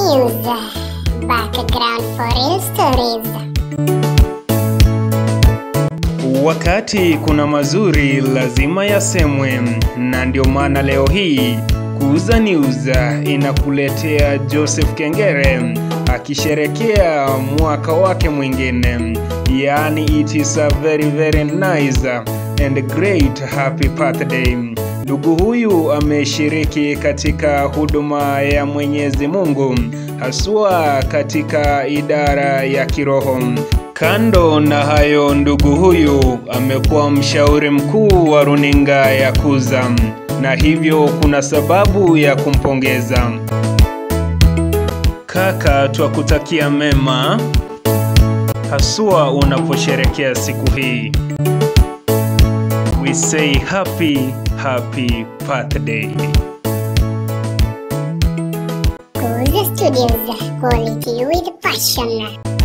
News. Background for real stories. Wakati kuna mazuri lazima yasemwe, na ndio maana leo hii Kuuza News inakuletea Joseph Kengere akisherekea mwaka wake mwingine, yaani it is a very very nice and great happy birthday. Ndugu huyu ameshiriki katika huduma ya Mwenyezi Mungu haswa katika idara ya kiroho. Kando na hayo, ndugu huyu amekuwa mshauri mkuu wa runinga ya Kuza, na hivyo kuna sababu ya kumpongeza. Kaka, twakutakia mema haswa unaposherekea siku hii. We say happy happy birthday. Kuza Studios. Quality with passion.